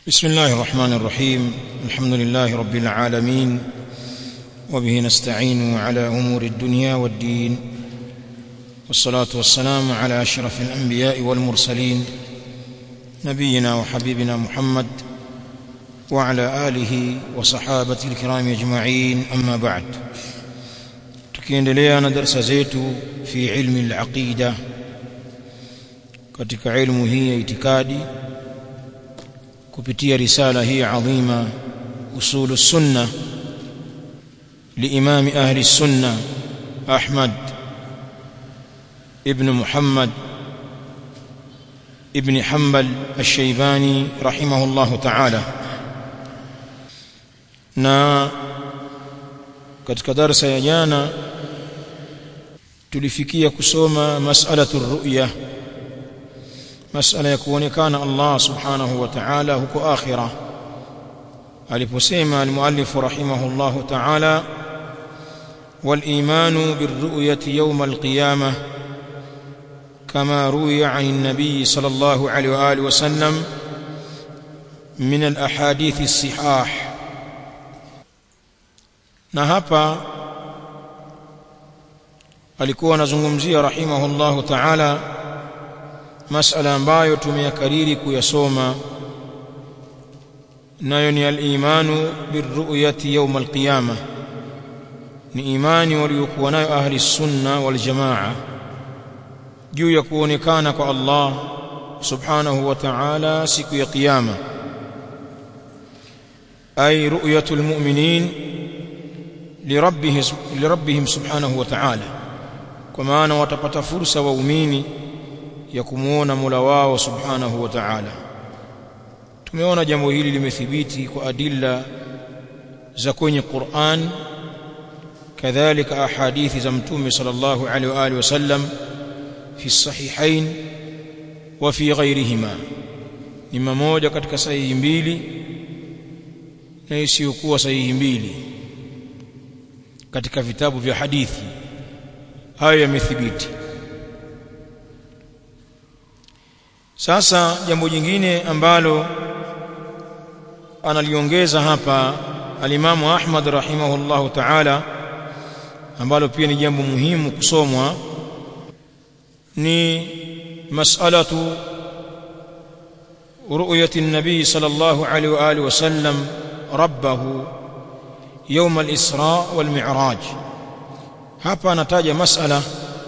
بسم الله الرحمن الرحيم الحمد لله رب العالمين وبه نستعين على امور الدنيا والدين والصلاه والسلام على اشرف الانبياء والمرسلين نبينا وحبيبنا محمد وعلى اله وصحابته الكرام اجمعين اما بعد tukiendelea na darasa zetu fi ilmi al-aqida katika ilmu hii ya itikadi kupitia risala hii adhima usulu sunna liimami ahli sunna Ahmad ibn Muhammad ibn Hanbal al-Shaybani rahimahullah ta'ala na katika darasa ya jana tulifikia kusoma mas'alatu ru'ya masala ya kuonekana Allah subhanahu wa ta'ala huko akhira aliposema almuallif rahimahullah ta'ala والايمان بالرؤيه يوم القيامه كما روي عن النبي صلى الله عليه واله وسلم من الاحاديث الصحاح na hapa alikuwa anazungumzia rahimahullahu ta'ala masala ambayo tumeyakariri kuyasoma nayo ni al-imanu birru'yati yawm al-qiyamah ni imani waliokuwa nayo ahli sunna wal jamaa juu ya kuonekana kwa Allah subhanahu wa ta'ala siku ya kiyama ay ru'yatul mu'minin lirabbihim lirabbihim subhanahu wa ta'ala kwa maana watapata fursa waumini ya kumuona Mola wao subhanahu wa ta'ala tumeona jambo hili limethibiti kwa adilla za kwenye Qur'an kadhalika ahadithi za mtume sallallahu alaihi wa alihi wasallam fi sahihain wa fi ghairihima ni mmoja katika sahihi mbili na isiyokuwa sahihi mbili katika vitabu vya hadithi hayo yamethibiti sasa jambo jingine ambalo analiongeza hapa alimamu Ahmad rahimahullahu ta'ala ambalo pia ni jambo muhimu kusomwa ni mas'alatu ru'yati an-nabi sallallahu alayhi wa alihi wasallam rabbahu يوم الإسراء والمعراج hapa anataja masala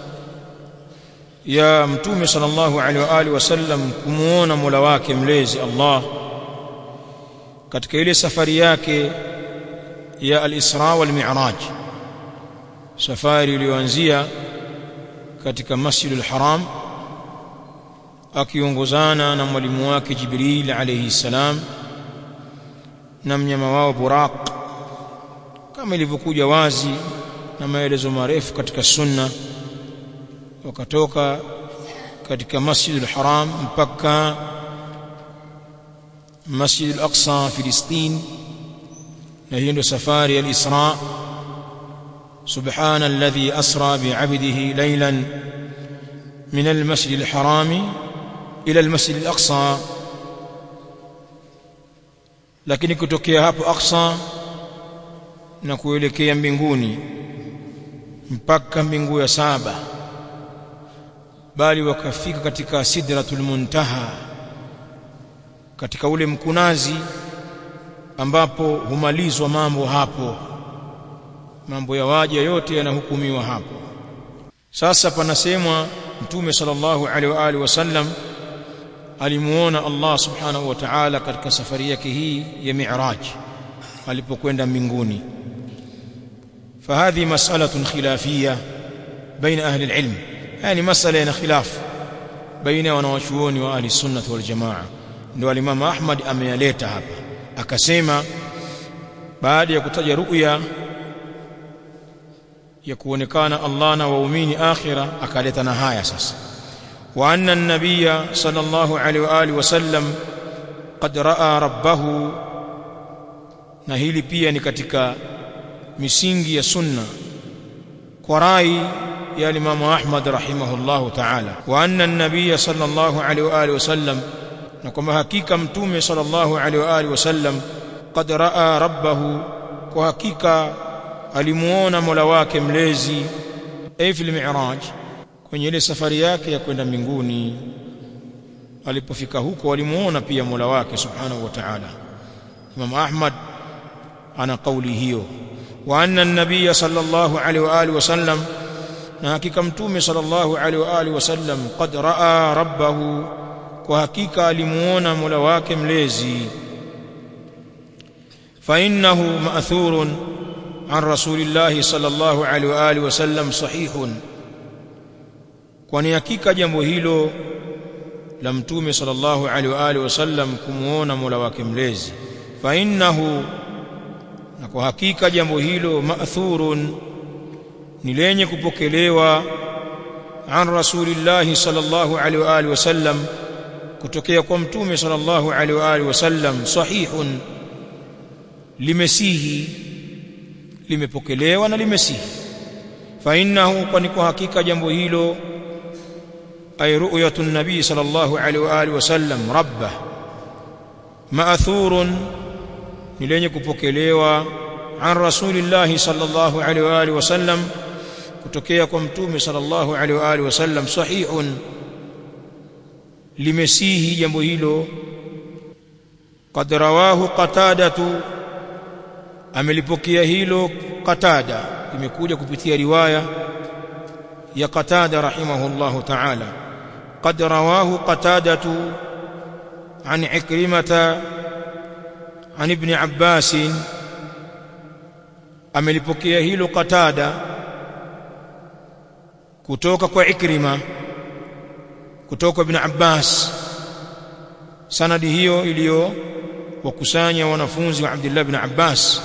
ya mtume sallallahu alaihi wa alihi wasallam kumuona Mola wake mlezi Allah katika ile safari yake ya al-Isra wal Mi'raj safari iliyoanzia katika Masjidul Haram akiongozana na mwalimu wake Jibril alayhi salam na mnyama wao Buraq kama ilivyokuja wazi na maelezo marefu katika sunna wakatoka katika Masjidul Haram mpaka Masjidul Aqsa Filistin na hiyo ndio safari ya Isra سبحان الذي أسرى بعبده ليلا من المسجد الحرام إلى المسجد الأقصى lakini kutokea hapo Aqsa na kuelekea mbinguni mpaka mbingu ya saba bali wakafika katika sidratul muntaha katika ule mkunazi ambapo humalizwa mambo hapo mambo ya waja yote yanahukumiwa hapo sasa panasemwa mtume sallallahu alaihi wa alihi wasallam alimuona Allah subhanahu wa ta'ala katika safari yake hii ya mi'raj alipokwenda mbinguni فهذه مسألة خلافية بين أهل العلم يعني مسألة خلاف بين wanawachuoni wa ahli sunnah wal jamaa ndio Imam Ahmad ameyaleta hapa akasema baada ya kutaja ru'ya ya kuonekana Allah na waumini akhira akaleta na haya sasa wa anna an-nabiyya sallallahu alaihi wa alihi wasallam qad ra'a rabbahu na hili pia ni katika misingi ya sunna kwa rai ya Imam Ahmad rahimahullahu ta'ala wa anna an-nabiy sallallahu alaihi wa alihi wasallam na kwamba hakika mtume sallallahu alaihi wa alihi wasallam qad raa rabbahu kwa hakika alimuona mola wake mlezi ay fil mi'raj kwenye ile safari yake ya kwenda mbinguni alipofika huko alimuona pia mola wake subhanahu wa ta'ala Imam Ahmad ana kauli hiyo wa anna an-nabiy sallallahu alaihi wa alihi wasallam na hakika mtume sallallahu alaihi wa alihi wasallam qad raa rabbahu kwa hakika alimuona mola wake mlezi fa innahu ma'thurun an rasulillahi sallallahu alaihi wa alihi wasallam sahihun kwani hakika jambo hilo la mtume sallallahu alaihi wa alihi wasallam kumuona mola wake mlezi fa innahu na kwa hakika jambo hilo ma'thurun ni lenye kupokelewa an rasulillahi sallallahu alaihi wa alihi wasallam kutokea kwa mtume sallallahu alaihi wa alihi wasallam sahihun limesihi limepokelewa na limesihi fa innahu kwani kwa hakika jambo hilo ay ru'yatu an-nabi sallallahu alaihi wa alihi wasallam rabbah ma'thurun ni lenye kupokelewa an rasulillahi sallallahu alaihi wa alihi wasallam kutokea kwa mtume sallallahu alaihi wa alihi wasallam sahihun limesihi jambo hilo qad rawahu qatadatu amelipokea hilo qatada imekuja kupitia riwaya ya qatada rahimahullahu ta'ala qad rawahu qatadatu an ikrimata an ibn abbas amelipokea hilo qatada kutoka kwa ikrima kutoka ibn abbas sanadi hiyo iliyo wakusanya wanafunzi wa Abdullah ibn Abbas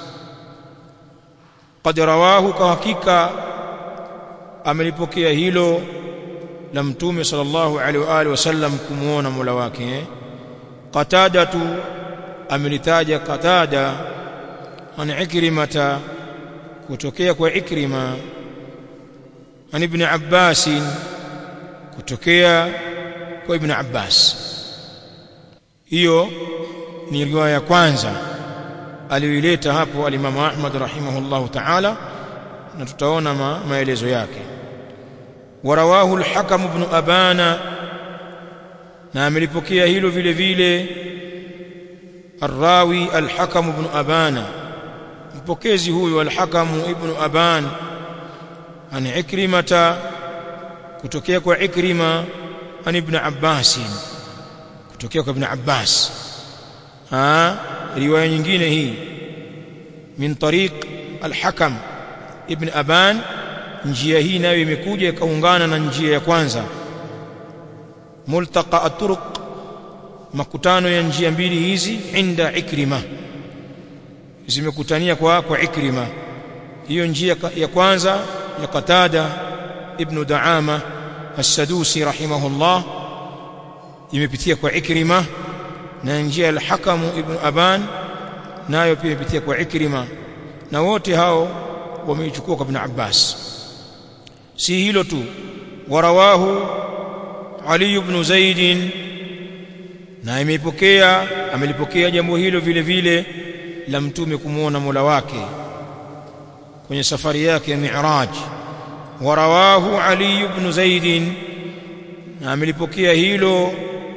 qad rawahu kwa hakika amelipokea hilo la mtume sallallahu alaihi wa alihi wasallam kumuona mola wake qatadatu amelitaja qatada an ikrimata kutokea kwa ikrima an ibn Abbas kutokea kwa ibn Abbas hiyo ni riwaya ya kwanza aliyoileta hapo alimamu Ahmad rahimahullahu ta'ala na tutaona ma, maelezo yake warawahu al-Hakam ibn Abana na amelipokea hilo vile vile الراوي الحكم بن أبان mpokezi huyu al-Hakam ibn Aban an Ikrimata kutokea kwa Ikrima an ibn Abbas kutokea kwa ibn Abbas ha riwaya nyingine hii min tariq al-Hakam ibn Aban njia hii nayo imekuja ikaungana na njia ya kwanza multaqa at-turuq makutano ya njia mbili hizi inda Ikrima zimekutania kwa kwa Ikrima hiyo njia ya kwanza ya Qatada ibn Daama as-Sadusi rahimahullah imepitia kwa Ikrima na njia al-Hakam ibn Aban nayo pia imepitia kwa Ikrima na wote hao wameichukua kwa Ibn Abbas si hilo tu warawahu Ali ibn Zaid na imeipokea amelipokea jambo hilo vile vile la mtume kumuona Mola wake kwenye safari yake ya Mi'raj warawahu Ali ibn Zaid na amelipokea hilo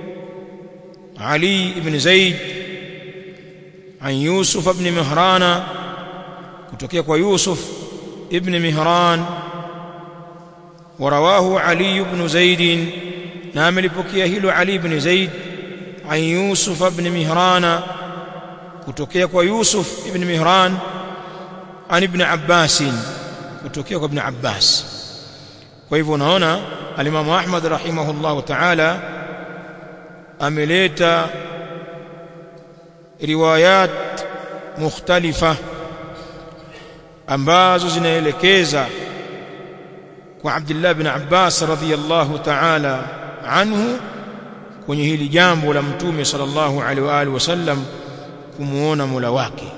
Ali ibn Zaid an Yusuf ibn Mihran kutokea kwa Yusuf ibn Mihran warawahu Ali ibn Zaid na amelipokea hilo Ali ibn Zaid an Yusuf ibn Mihran kutokea kwa Yusuf ibn Mihran an ibn Abbas kutokea kwa ibn Abbas kwa hivyo unaona alimamu Ahmad rahimahullahu ta'ala ameleta riwayat mukhtalifa ambazo zinaelekeza kwa Abdullah ibn Abbas radhiyallahu ta'ala anhu kwenye hili jambo la mtume sallallahu alaihi wa alihi wasallam kumuona Mola wake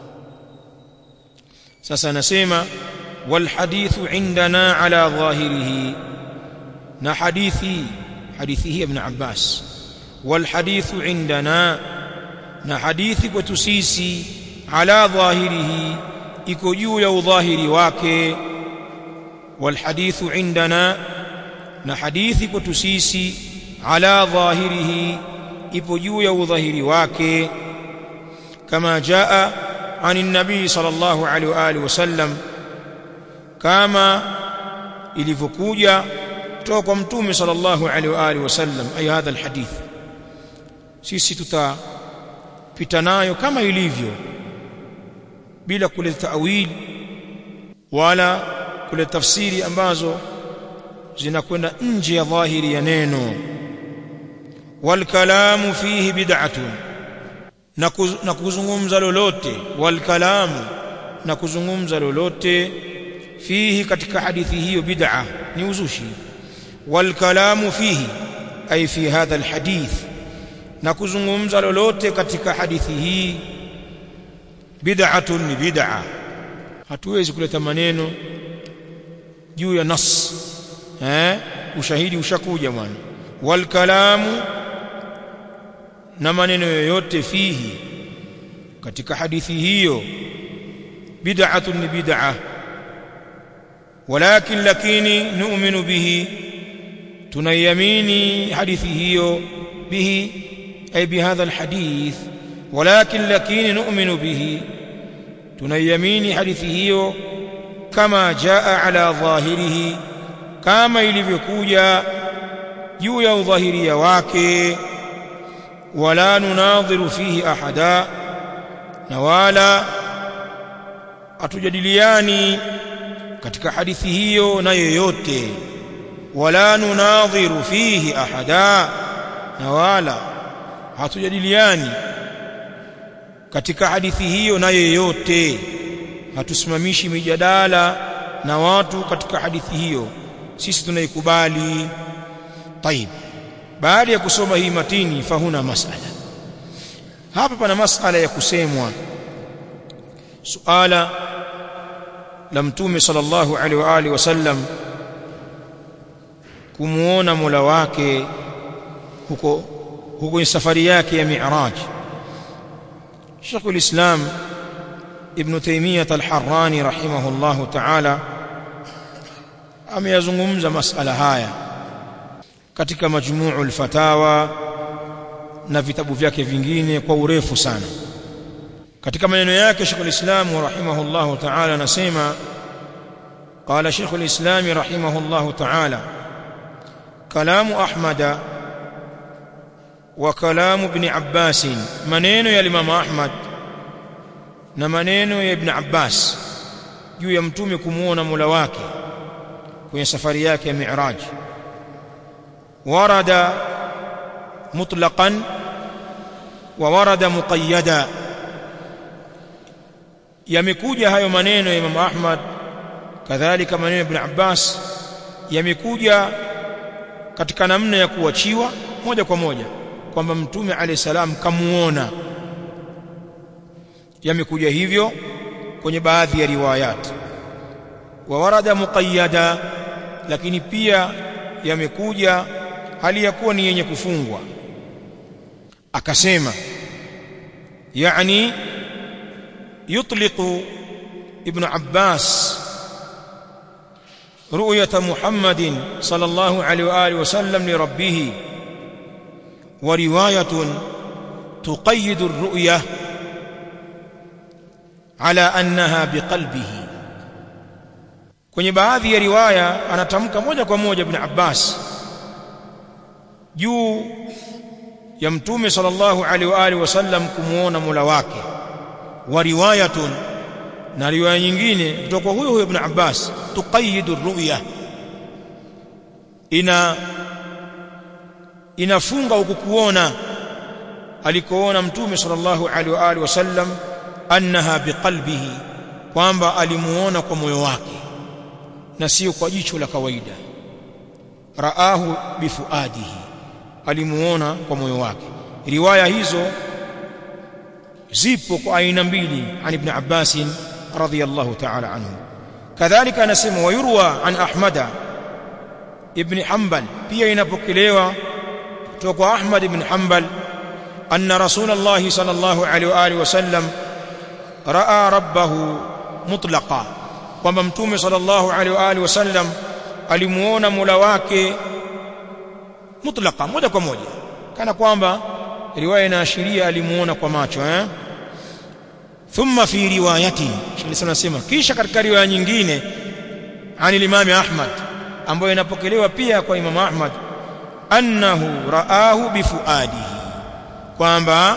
sasa anasema wal hadithu indana ala dhahirihi na hadithi hadithi hii ibn Abbas wal hadithu indana na hadithi kwetu sisi ala dhahirihi iko juu ya udhahiri wake wal hadithu indana na hadithi kwetu sisi ala dhahirihi ipo juu ya udhahiri wake kama jaa عن النبي صلى الله عليه واله وسلم كما ilivyokuja kutoka kwa mtume sallallahu alaihi wa alihi wasallam ay hadha alhadith sisi tutapita nayo kama ilivyo bila kuleta tawil wala kuleta tafsiri ambazo zinakwenda nje ya dhahiri ya neno wal kalamu fihi bid'atun na kuzungumza lolote wal kalamu na kuzungumza lolote fihi katika hadithi hiyo bid'a ni uzushi wal kalamu fihi ay fi hadha al hadith na kuzungumza lolote katika hadithi hii bid'atun ni bid'a hatuwezi kuleta maneno juu ya nas eh ushahidi ushakuja bwana wal kalamu na maneno yoyote fihi katika hadithi hiyo bid'atun ni bid'ah walakin lakini nu'minu bihi tunayamini hadithi hiyo bihi ay bihadha alhadith walakin lakini nu'minu bihi tunayamini hadithi hiyo kama jaa ala dhahirihi kama ilivyokuja juu ya udhahiria wake wala nunadhiru fihi ahada na wala atujadiliani katika hadithi hiyo na yoyote wala nunadhiru fihi ahada na wala hatujadiliani katika hadithi hiyo na yoyote hatusimamishi mijadala na watu katika hadithi hiyo sisi tunaikubali طيب baada ya kusoma hii matini fahuna masala hapa pana masala ya kusemwa suala la mtume sallallahu alaihi wa alihi wasallam kumuona Mola wake huko huko safari yake ya Mi'raj Sheikhul Islam Ibn Taymiyyah Al-Harrani rahimahullahu ta'ala ameyazungumza masala haya katika majmu'ul fatawa na vitabu vyake vingine kwa urefu sana katika maneno yake Sheikh al-Islam rahimahullahu ta'ala anasema قال شيخ الإسلام رحمه الله تعالى كلام أحمد وكلام ابن عباس منين يا الإمام أحمد نمنين يا ابن عباس juu ya mtume kumuona Mola wake kwenye safari yake ya Mi'raj warada mutlaqan wa warada muqayyada yamekuja hayo maneno ya Imam Ahmad kadhalika maneno ya Ibn Abbas yamekuja katika namna ya kuachiwa moja kwa moja kwamba mtume alayhi salam kamuona yamekuja hivyo kwenye baadhi ya riwayat wa warada muqayyada lakini pia yamekuja hali ya kuwa ni yenye kufungwa akasema yani yutliqu ibn Abbas رؤية محمد صلى الله عليه وآله وسلم لربه ورواية تقيد الرؤية على أنها بقلبه kwenye baadhi ya riwaya anatamka moja kwa moja ibn Abbas juu ya mtume sallallahu alaihi wa alihi wasallam kumuona Mola wake wa riwayatun na riwaya nyingine kutoka huyo huyo ibn Abbas tuqayidu ru'ya ina inafunga ukukuona alikoona mtume sallallahu alaihi wa alihi wasallam annaha biqalbihi kwamba alimuona kwa moyo wake na sio kwa jicho la kawaida raahu bifuadihi alimuona kwa moyo wake riwaya hizo zipo kwa aina mbili an ibn Abbas radhiyallahu ta'ala anhu kadhalika anasema wayurwa an ahmada ibn hanbal pia inapokelewa kutoka Ahmad ibn Hanbal anna Rasulullah sallallahu alaihi wa alihi wasallam raa rabbahu mutlaqa kwamba mtume sallallahu alaihi wa alihi wasallam alimuona Mola wake mutlaqa moja kwa moja kana kwamba riwaya inaashiria alimuona kwa macho eh thumma fi riwayati Sheikh anasema kisha katika riwaya nyingine ani Imam Ahmad ambayo inapokelewa pia kwa Imam Ahmad annahu raahu bifuadihi kwamba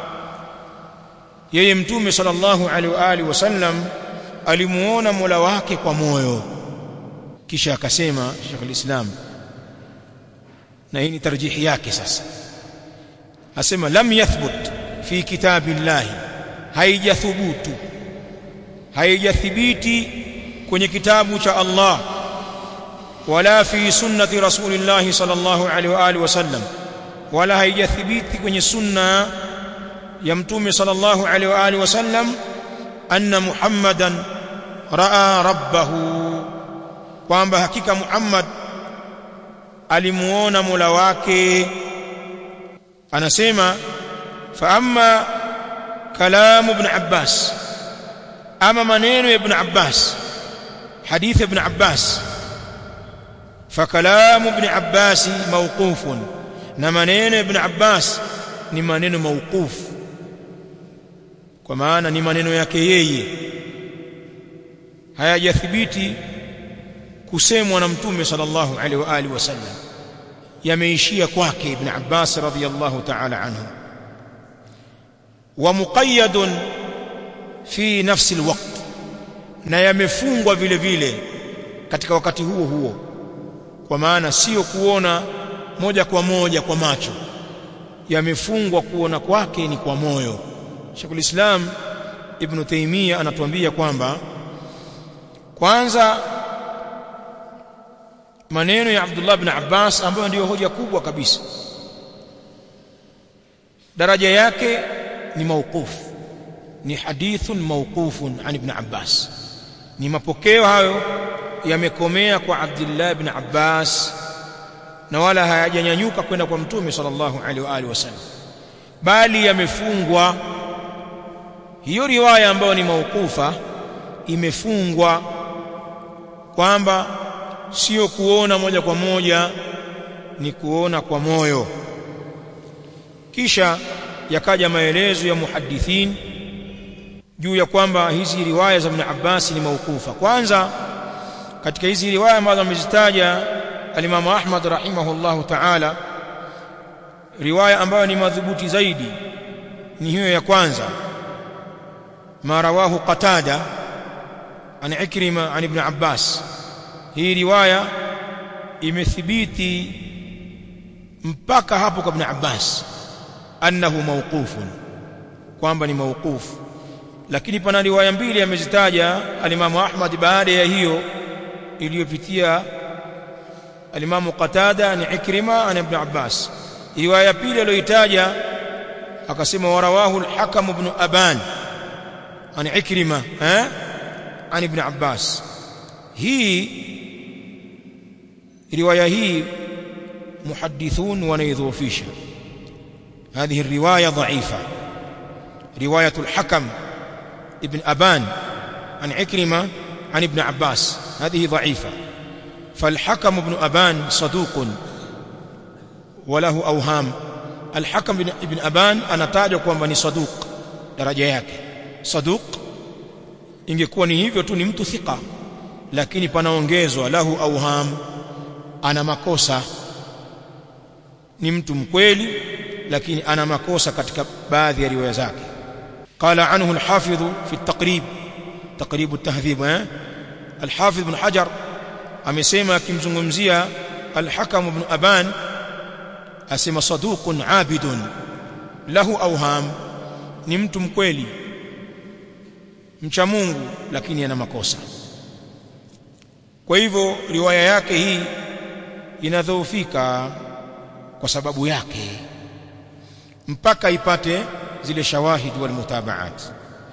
yeye mtume sallallahu alaihi wa alihi wasallam alimuona Mola wake kwa moyo kisha akasema Sheikh al-Islam na hii ni tarjihi yake sasa asema lam yathbut fi kitabillahi haijathubutu haijathibiti kwenye kitabu cha Allah wala fi sunnati rasulillahi sallallahu alaihi wa alihi wasallam wala haijathibiti kwenye sunna ya mtume sallallahu alaihi wa alihi wasallam anna muhammadan raa rabbahu kwamba hakika muhammad alimuona mola wake anasema fa amma كلام ابن عباس أما منين ابن عباس حديث ابن عباس فكلام ابن عباس موقوف نمنين ابن عباس ni maneno mauquf kwa maana ni maneno yake yeye hayajathibiti kusemwa na mtume sallallahu alaihi wa alihi wasallam yameishia kwake ibn Abbas radhiyallahu ta'ala anhu ومقيد في نفس الوقت na yamefungwa vile vile katika wakati huo huo kwa maana sio kuona moja kwa moja kwa macho yamefungwa kuona kwake ni kwa moyo Sheikhul Islam Ibn Taymiyyah anatuambia kwamba kwanza maneno ya Abdullah ibn Abbas ambayo ndiyo hoja kubwa kabisa daraja yake ni mauquf ni hadithun mauqufun an ibn Abbas ni mapokeo hayo yamekomea kwa Abdullah ibn Abbas na wala hayajanyanyuka kwenda kwa mtume sallallahu alaihi wa alihi wasallam bali yamefungwa hiyo riwaya ambayo ni maukufa imefungwa kwamba sio kuona moja kwa moja ni kuona kwa moyo kisha yakaja maelezo ya muhaddithin juu ya kwamba hizi riwaya za Ibn Abbas ni maukufa kwanza katika hizi riwaya ambazo amezitaja alimamu Ahmad rahimahullahu ta'ala riwaya ambayo ni madhubuti zaidi ni hiyo ya kwanza ma rawahu qatada an ikrima an ibn abbas hii riwaya imethibiti mpaka hapo kwa ibn abbas annahu mawqufun kwamba ni mawqufu lakini pana riwaya mbili amezitaja alimamu ahmad baada ya hiyo iliyopitia alimamu qatada ni ikrima an ibn abbas riwaya pili aliyoitaja akasema warawahu al-hakam ibn aban an ikrima eh an ibn abbas hii riwaya hii muhaddithun wanaidhofisha هذه الروايه ضعيفه روايه الحكم ابن ابان عن عكرمه عن ابن عباس هذه ضعيفه فالحكم ابن ابان صدوق وله اوهام الحكم ابن ابان anatajwa kwamba ni saduq daraja yake saduq ingekuwa ni hivyo tu ni mtu thika lakini panaongezwa lahu auham ana makosa ni mtu mkweli lakini ana makosa katika baadhi ya riwaya zake qala anhu al-hafidh fi at-taqrib taqrib at-tahdhib eh al-hafidh ibn hajar amesema akimzungumzia al-hakam ibn aban asema saduqun abidun lahu awham ni mtu mkweli mcha Mungu lakini ana makosa kwa hivyo riwaya yake hii inadhoofika kwa sababu yake mpaka ipate zile shawahid wal mutabaat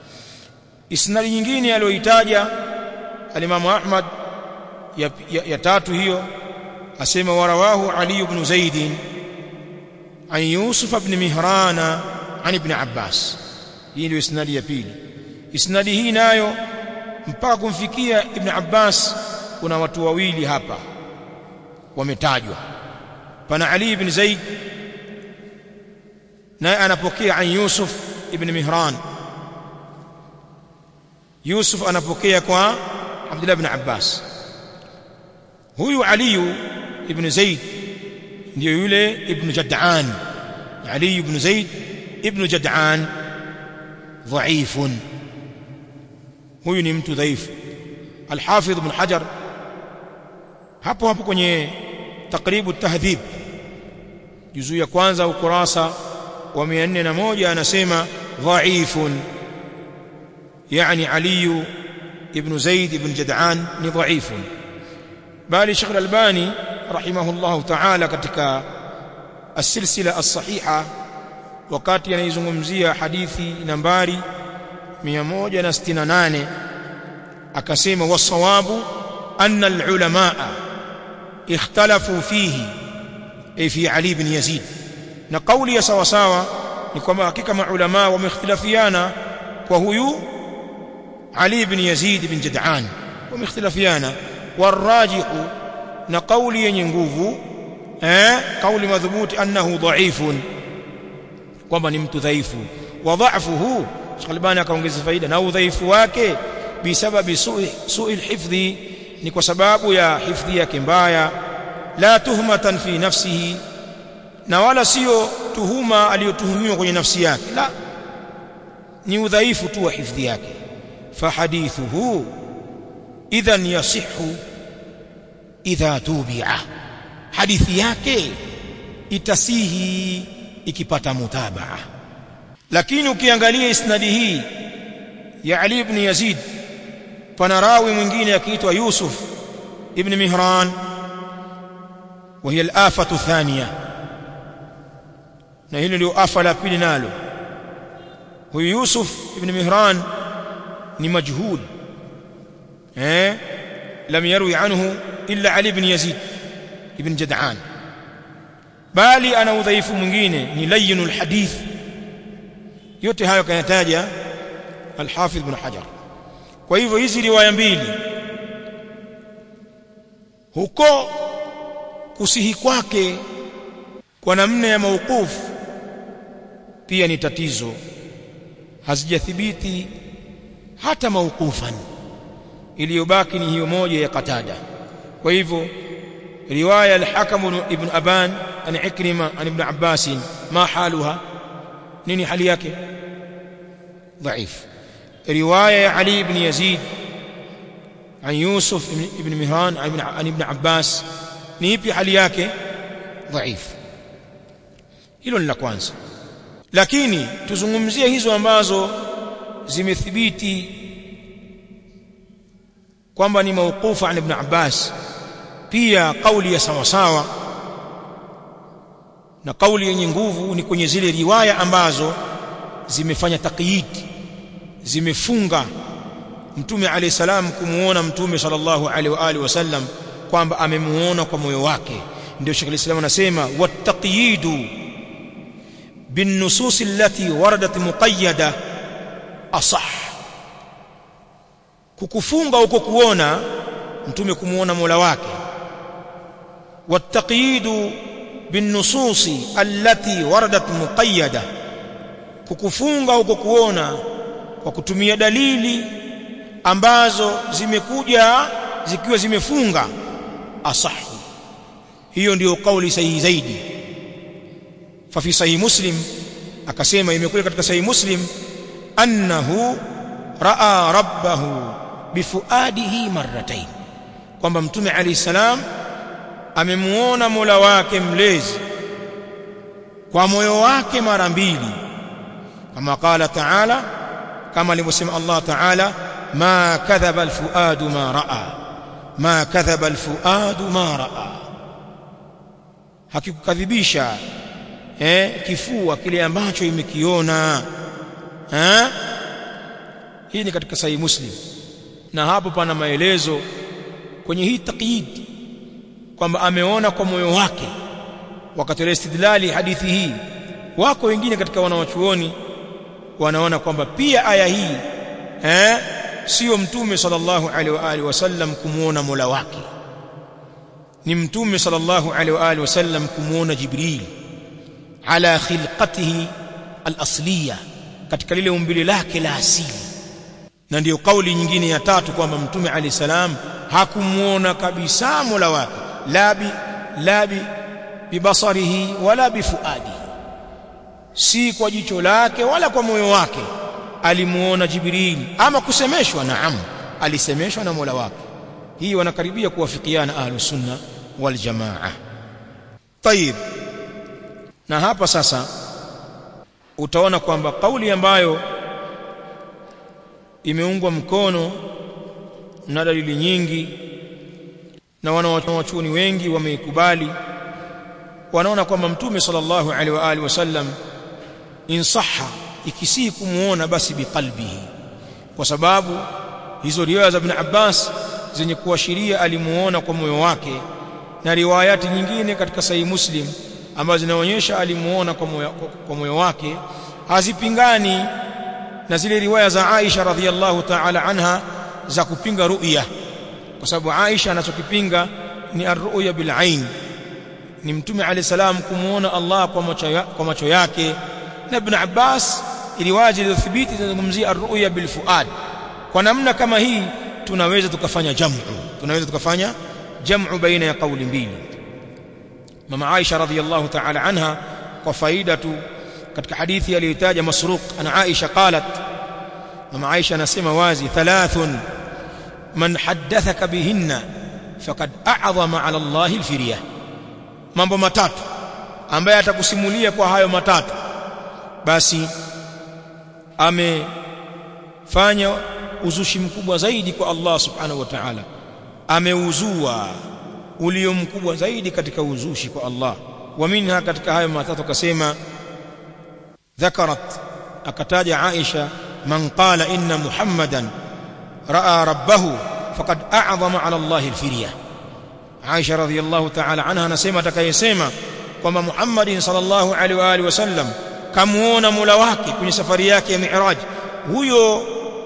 isnadi nyingine aliyoitaja alimamu Ahmad ya, ya, ya tatu hiyo asema warawahu Ali ibn Zaid an Yusuf ibn Mihrana an ibn Abbas hii ndio isnadi ya pili isnadi hii nayo mpaka kumfikia ibn Abbas kuna watu wawili hapa wametajwa pana Ali ibn Zaid naye anapokea an Yusuf ibn Mihran Yusuf anapokea kwa Abdullah ibn Abbas huyu Ali ibn Zaid ndio yule ibn Jad'an Ali ibn Zaid ibn Jad'an dhaifun huyu ni mtu dhaifu Al-Hafidh ibn Hajar hapo hapo kwenye takribu tahdhib juzu ya kwanza ukurasa wa 401 anasema dhaifun yani Ali ibn Zaid ibn Jad'an ni dhaifun bali Sheikh Al-Albani rahimahullah ta'ala katika السلسله الصحيحه wakati anaizungumzia hadithi nambari 168 akasema wasawabu anna alulamaa ikhtalafu fihi ay fi ali ibn yazid na kauli ya sawa sawa ni kwamba hakika maulama wameikhtilafiana kwa huyu ali ibn yazid ibn jad'an wameikhtilafiana warajihu na kauli yenye nguvu eh kauli madhubuti annahu dhaifun kwamba ni mtu dhaifu wa dha'fuhu Shalbani akaongeza faida na udhaifu wake bisababi su'i su'i alhifdhi ni kwa sababu ya hifdhi yake mbaya la tuhmatan fi nafsihi na wala sio tuhuma aliyotuhumiwa kwenye nafsi yake la ni udhaifu tu wa hifdhi yake fahadithuhu idhan yasihu idha tubi'a hadithi yake itasihi ikipata mutabaa lakini ukiangalia isnadi hii ya Ali ibn Yazid pana rawi mwingine akiitwa Yusuf ibn Mihran وهي الآفة الثانية na hilo ndio afa la pili nalo huyu Yusuf ibn Mihran ni majhud eh lam yarwi anhu illa Ali ibn Yazid ibn Jad'an bali ana udhaifu mwingine ni layyinul hadith yote hayo kayataja al-Hafidh ibn Hajar kwa hivyo hizi riwaya mbili huko kusihi kwake kwa namna ya mauqufu pia ni tatizo hazijathibiti hata mauqufan iliyobaki ni hiyo moja ya Qatada kwa hivyo riwaya al-Hakam ibn Aban an Ikrima an ibn Abbas ma haluha nini hali yake dhaif riwaya ya Ali ibn Yazid عن يوسف ابن مهران عن ابن عباس ni ipi hali yake dhaif hilo ni la kwanza lakini tuzungumzie hizo ambazo zimethibiti kwamba ni mauqufu an ibn Abbas pia kauli ya sawa sawa na kauli yenye nguvu ni kwenye zile riwaya ambazo zimefanya taqyid zimefunga mtume alayhi salam kumuona mtume sallallahu alaihi wa alihi wasallam kwamba amemuona kwa moyo wake ndio Sheikh al-Islam anasema wattaqiyidu بالنصوص التي وردت مقيده اصح kukufunga huko kuona mtume kumuona Mola wake wattaqiyidu بالنصوص التي وردت مقيده kukufunga huko kuona kwa kutumia dalili ambazo zimekuja zikiwa zimefunga asahu hiyo ndiyo kauli sahihi zaidi fa fi sahih muslim akasema imekuja katika sahih muslim annahu raa rabbahu bifuadihi marratayn kwamba mtume alayhi salam amemuona Mola wake mlezi kwa moyo wake mara mbili kama qala ta'ala kama alivyosema Allah ta'ala ma kadhaba alfuadu ma raa ma kadhaba alfuadu ma raa hakikukadhibisha eh kifua kile ambacho imekiona eh hii ni katika sahihi muslim na hapo pana maelezo kwenye hii taqyid kwamba ameona kwa moyo wake wakatolea istidlali hadithi hii wako wengine katika wanawachuoni wanaona kwamba pia aya hii eh sio mtume sallallahu alaihi wa alihi wasallam kumuona Mola wake ni mtume sallallahu alaihi wa alihi wasallam kumuona Jibril ala khilqatihi al-asliya katika lile umbile lake la asili na ndiyo kauli nyingine ya tatu kwamba mtume alayhi salam hakumuona kabisa Mola wake la bi la bi bibasarihi wala bifuadihi si kwa jicho lake wala kwa moyo wake alimuona Jibril ama kusemeshwa naam alisemeshwa na Mola wake hii wanakaribia kuwafikiana ahlus sunna wal jamaa tayib na hapa sasa utaona kwamba kauli ambayo imeungwa mkono na dalili nyingi na wanawachuoni wengi wameikubali wanaona kwamba mtume sallallahu alaihi wa alihi wasallam insaha ikisii kumuona basi biqalbihi kwa sababu hizo riwaya za Ibn Abbas zenye kuashiria alimuona kwa moyo wake na riwayati nyingine katika sahihi Muslim ambazo zinaonyesha alimuona kwa moyo kwa moyo wake hazipingani na zile riwaya za Aisha radhiallahu ta'ala anha za kupinga ru'ya kwa sababu Aisha anachokipinga ni ar-ru'ya bil ain ni mtume alayhi salam kumuona Allah kwa macho ya, kwa macho yake na Ibn Abbas riwaya zilizothibiti zinazungumzia ar-ru'ya bil fuad kwa namna kama hii tunaweza tukafanya jam'u tunaweza tukafanya jam'u baina ya kauli mbili mama Aisha radhiyallahu ta'ala anha kwa faida tu katika hadithi aliyotaja Masruq ana Aisha qalat mama Aisha anasema wazi thalathun man haddathaka bihinna faqad a'zama 'ala Allah al-firya mambo matatu ambaye atakusimulia kwa hayo matatu basi amefanya uzushi mkubwa zaidi kwa Allah subhanahu wa ta'ala ameuzua ulio mkubwa zaidi katika uzushi kwa Allah wa minha katika hayo matatu akasema ذكرت akataja Aisha man qala inna Muhammadan raa rabbahu faqad a'zama 'ala Allah al-firya Aisha radhiyallahu ta'ala anha anasema atakayesema kwamba Muhammadin sallallahu alaihi wa alihi wasallam kamuona Mola wake kwenye safari yake ya Mi'raj huyo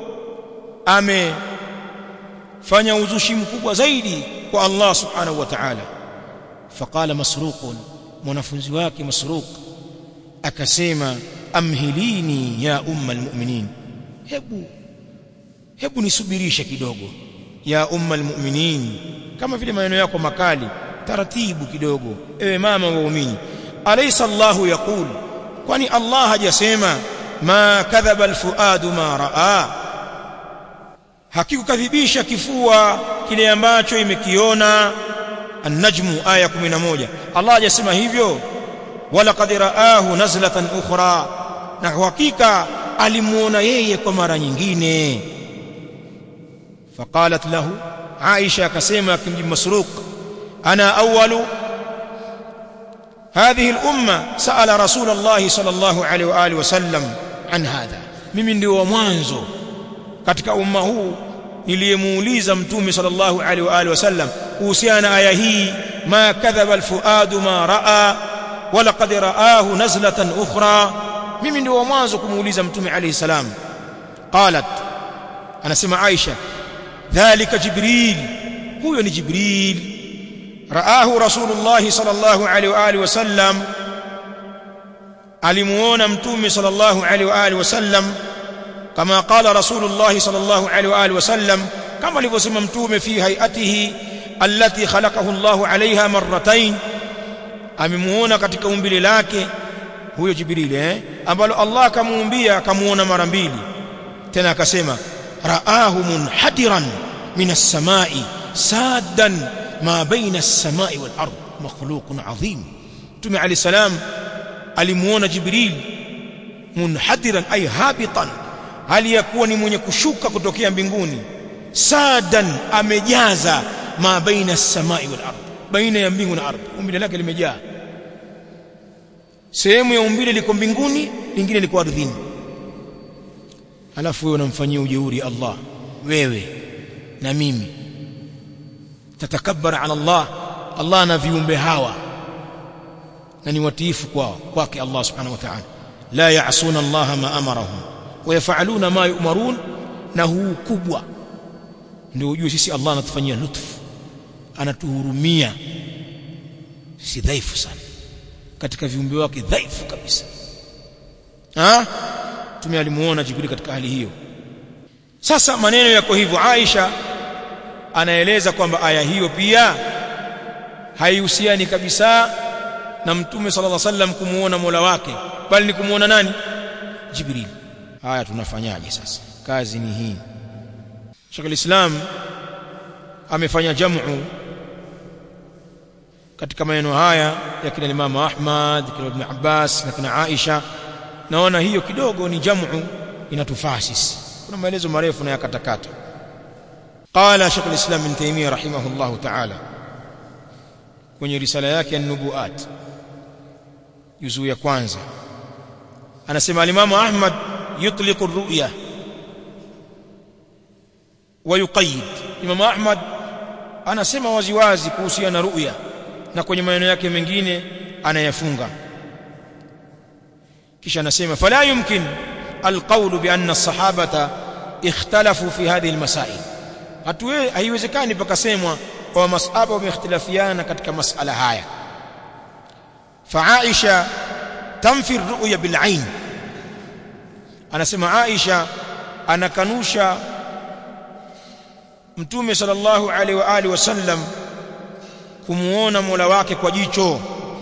amefanya uzushi mkubwa zaidi kwa Allah subhanahu wa ta'ala faqala masruq mwanafunzi wake masruq akasema amhilini ya umma almu'minin hebu hebu nisubirishe kidogo ya umma almu'minin kama vile maneno yako makali taratibu kidogo ewe mama waumini alaysa Allahu yaqul kwani Allah hajasema ma kadhaba alfuadu ma raa hakikukadhibisha kifua kile ambacho imekiona an-najmu aya 11 Allah hajasema hivyo wala qad raahu nazlatan ukhra na hakika alimuona yeye kwa mara nyingine faqalat lahu Aisha akasema akimjibu Masruq ana awwalu هذه الأمة سأل رسول الله صلى الله عليه وآله وسلم عن هذا mimi ndio wa mwanzo katika umma huu niliyemuuliza mtume sallallahu alaihi wa alihi wasallam kuhusiana na aya hii ma kadhaba alfuadu ma raa wala qad raahu nazlatan ukhra mimi ndio wa mwanzo kumuuliza mtume alaihi salam qalat anasema Aisha dhalika jibril huyo ni jibril raahu rasulullah sallallahu alaihi wa alihi wasallam alimuona mtume sallallahu alaihi wa alihi wasallam kama qala rasulullah sallallahu alaihi wa alihi wasallam kama alivyosema mtume fi hayatihi allati khalaqahu Allah alaiha marratayn amemuona katika umbile lake huyo jibril eh ambalo Allah kamuumbia akamuona mara mbili tena akasema raahu munhadiran min as-samai saddan ma baina as-samai wal ard makhluqun adhim Mtume Ali salam alimuona Jibril munhadiran ay habitan hali ya kuwa ni mwenye kushuka kutokea mbinguni sadan amejaza ma baina as-samai wal ard baina ya mbingu na ardhi umbile lake limejaa sehemu ya umbile liko mbinguni lingine liko ardhini alafu wewe unamfanyia ujeuri Allah wewe na mimi tatakabbar ala Allah Allah na viumbe hawa na ni watiifu kwao kwake Allah subhanahu wa ta'ala la ya'suna Allah ma amarahum wa yaf'aluna ma yu'marun na huu kubwa ndio ujue sisi Allah anatufanyia lutfu anatuhurumia si dhaifu sana katika viumbe wake dhaifu kabisa ha tume alimuona Jibril katika hali hiyo sasa maneno yako hivyo Aisha anaeleza kwamba aya hiyo pia haihusiani kabisa na mtume sallallahu alaihi wasallam kumuona Mola wake bali ni kumuona nani Jibril haya tunafanyaje sasa kazi ni hii Sheikh al-Islam amefanya jamu katika maneno haya ya kina Imam Ahmad kina Ibn Abbas na kina Aisha naona hiyo kidogo ni jamu inatufaa sisi kuna maelezo marefu na yakatakata قال شيخ الإسلام ابن تيمية رحمه الله تعالى kwenye risala yake an-nubuat juzuu ya kwanza anasema al-Imam Ahmad yutliqu ar-ru'ya wa yuqayyid Imam Ahmad anasema waziwazi kuhusiana na ru'ya na kwenye maneno yake mengine anayafunga kisha anasema fala yumkin alqawlu bi anna as-sahabata ikhtalafu fi hadhihi al-masail hatuwe haiwezekani pakasemwa kwa masahaba wameikhtilafiana katika masala haya fa Aisha tamfi ru'ya bil ain anasema Aisha anakanusha mtume sallallahu alaihi wa alihi wasallam kumuona Mola wake kwa jicho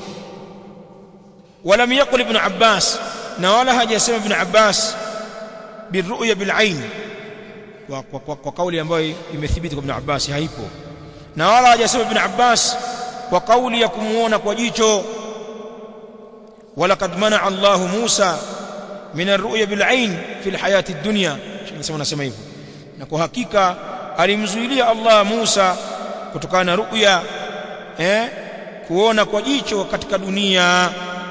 wala yaqul ibn Abbas na wala hajasema ibn Abbas birru'ya bil ain kwa, kwa, kwa, kwa kauli ambayo imethibiti kwa ibn Abbas haipo na wala hajasema ibn Abbas kwa kauli ya kumuona kwa jicho wala kad mana Allah Musa min ar-ru'ya bil ain fi al-hayati ad-dunya nasema nasema hivyo na kwa hakika alimzuilia Allah Musa kutokana na ru'ya eh kuona kwa jicho katika dunia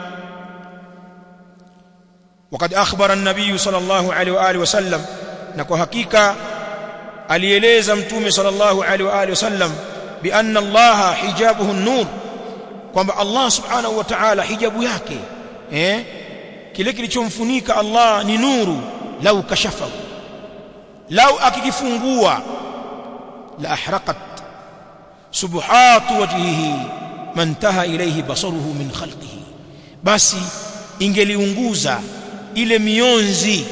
وقد أخبر النبي صلى الله عليه وآله وسلم نكو حقيقة alieleza mtume sallallahu alaihi wa alihi wasallam bi anna Allah hijabuhu an-nur kwamba Allah subhanahu wa ta'ala hijabu yake eh kile kilichomfunika Allah ni nuru lau kashafahu lau akikifungua la ahraqat subhatu wajhihi mantaha ilayhi basaruhu min khalqihi basi ingeliunguza ile mionzi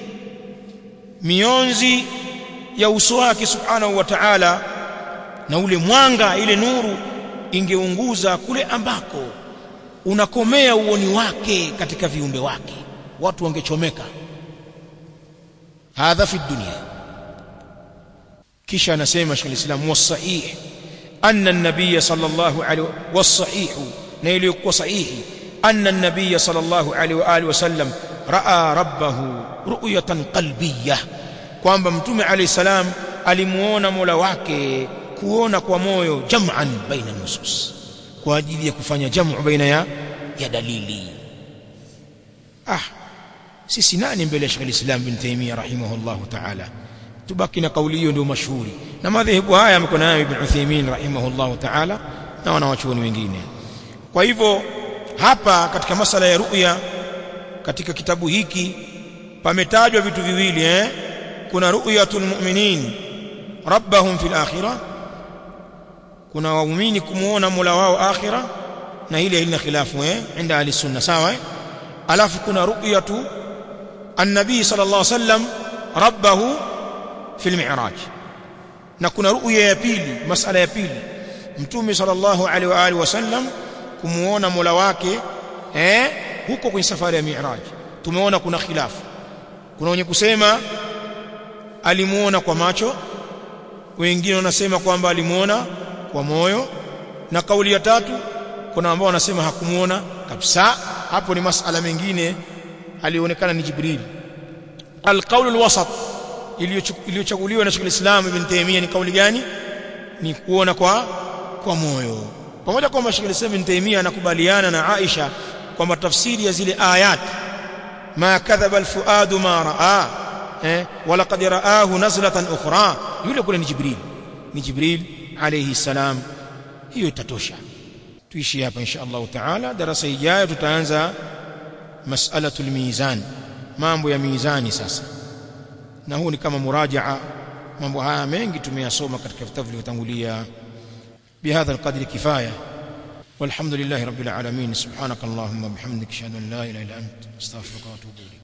mionzi ya uso wake subhanahu wa ta'ala na ule mwanga ile nuru ingeunguza kule ambako unakomea uoni wake katika viumbe wake watu wangechomeka hadha fi dunya kisha anasema Sheikh al-Islam wasahih anna an-nabiy sallallahu alaihi wasahih na iliyokuwa sahihi anna an-nabiy sallallahu alaihi wa alihi wasallam raa rabbahu ru'yatan qalbiyyah kwamba mtume alayhi salam alimuona Mola wake kuona kwa moyo jam'an baina nusus kwa ajili ya kufanya jamu baina ya ya dalili ah sisi nani mbele ya Sheikh al-Islam bin Taymiyyah rahimahullahu ta'ala tubaki na kauli hiyo ndio mashuhuri na madhehebu haya yamekuwa nayo Ibn Uthaymeen rahimahullahu ta'ala na wanawachuoni wengine kwa hivyo hapa katika masala ya ru'ya katika kitabu hiki pametajwa vitu viwili eh kuna ru'yatul mu'minin rabbahum fil akhirah kuna waumini kumuona Mola wao akhira na ile ilina khilafu eh inda ahli sunna sawa eh alafu kuna ru'yatu an-nabi sallallahu alaihi wasallam rabbahu fil mi'raj na kuna ru'ya ya pili masala ya pili mtume sallallahu alaihi wa alihi wasallam kumuona Mola wake eh huko kwenye safari ya mi'raj tumeona kuna khilafu kuna wenye kusema alimuona kwa macho wengine wanasema kwamba alimuona kwa moyo na kauli ya tatu kuna ambao wanasema hakumuona kabisa hapo ni masala mengine alionekana ni Jibril alqaul alwasat iliyochaguliwa na Sheikh Islam Ibn Taymiyyah ni kauli gani ni kuona kwa kwa moyo pamoja kwamba Sheikh Islam Ibn Taymiyyah anakubaliana na Aisha kwamba tafsiri ya zile ayat ma kadhaba alfuadu ma raa eh wala qad raahu nazlatan ukhra yule kule ni Jibril ni Jibril alayhi salam hiyo itatosha tuishi hapa insha Allah taala darasa ijayo tutaanza mas'alatul mizan mambo ya mizani sasa na huu ni kama murajaa mambo haya mengi tumeyasoma katika vitabu vilivyotangulia bihadha alqadri kifaya والحمد لله رب العالمين سبحانك اللهم وبحمدك اشهد ان لا اله الا انت استغفرك واتوب اليك